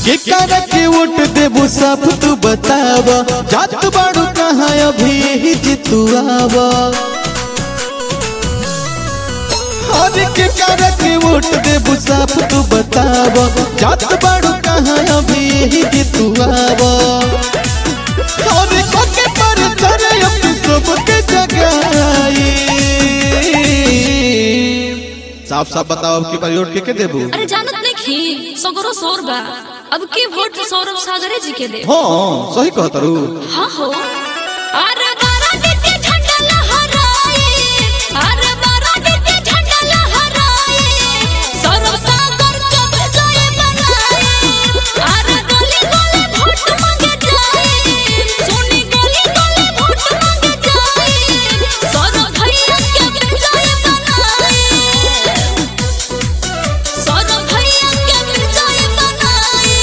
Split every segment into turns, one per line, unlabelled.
के कर के वोट देबू सब तू बताव जात बाड़ू कहाँ अभी ही जितुआव हर के कर के वोट देबू सब तू बताव जात बाड़ू कहाँ अभी ही जितुआव हर को के पर चढ़े अब सबके जगाई साफ साफ बताओ अब की बार वोट के के देबू
अरे जानत नहीं खी सगरो शोर बा अब के वोट सौरभ सागरे जी के दे
हाँ सही कहता रू
हाँ हो अरे बारा दिते झंडा लहराए अरे बारा दिते झंडा लहराए सौरभ सागर के विजय बनाए अरे गली गली वोट मांगे जाए सोनी गली गली वोट मांगे जाए सौरभ भैया के विजय बनाए सौरभ भैया के विजय बनाए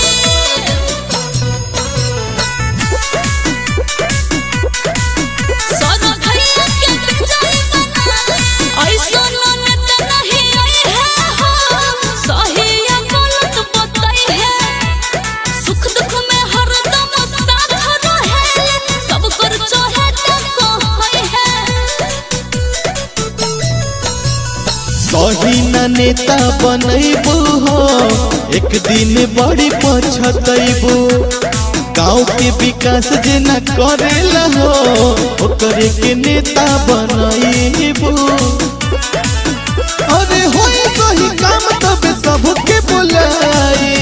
सोनो भैया के विजय बनाए ऐसो ननद नहीं आई है हो सही या गलत बताई है सुख दुख में हरदम साथ रहे सब कर चाहे तो कहै है
सही न नेता बनैबू हो एक दिन बड़ी पछतैबू गाँव के विकास जे न करेला हो ओकरे के नेता बनैबू अरे होई सही काम तब सबके बुलाई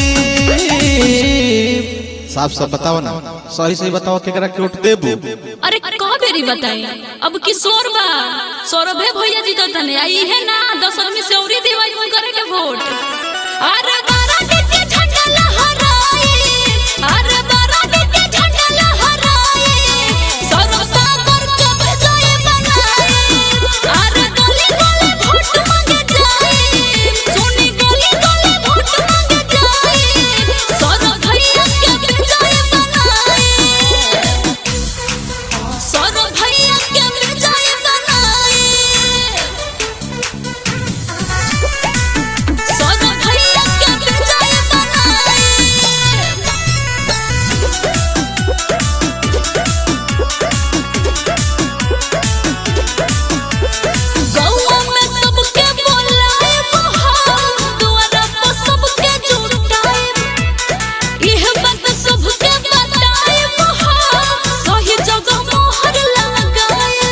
साफ साफ बताओ ना सही सही बताओ केकरा के वोट देबू
अरे कह बेरी बताई अब किशोर बा सौरभे भैया जी तो तने आई है ना दस आदमी से औरी देवाई कोई करे के वोट अरे बारा दिते झंडा लहराए अरे बारा दिते झंडा लहराए सौरभ सागर के विजय बनाए अरे गली गली वोट मांगे जाए सोनी गली गली वोट मांगे जाए सौरभ भैया के विजय बनाए सौरभ भैया के विजय बनाए सौरभ भैया के विजय बनाए गौवा में सबके बोलाए बहार द्वारा पर सबके जुटाए इह बात सबके बताए बहार सही जगह मोहर लगाए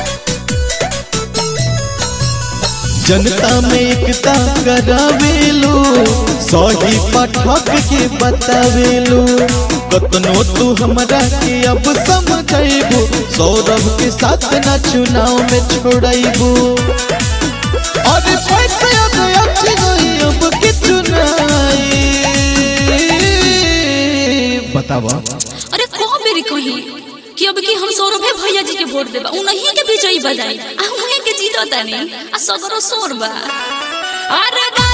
जनता में एकता करावेलू सही पाठक के बतावेलू कतनो तू हमरा के अब समझेबू सौरभ के साथ न चुनाव में छोड़ेबू अरे पैसे अब अच्छी नहीं अब के चुनाई बतावा
अरे को बेरी कही कि अब की हम सौरभे भैया जी के वोट देबा उन्हीं के विजयी बनाई आ उन्हीं के जीतो तानी आ सगरो शोर बा अरे बा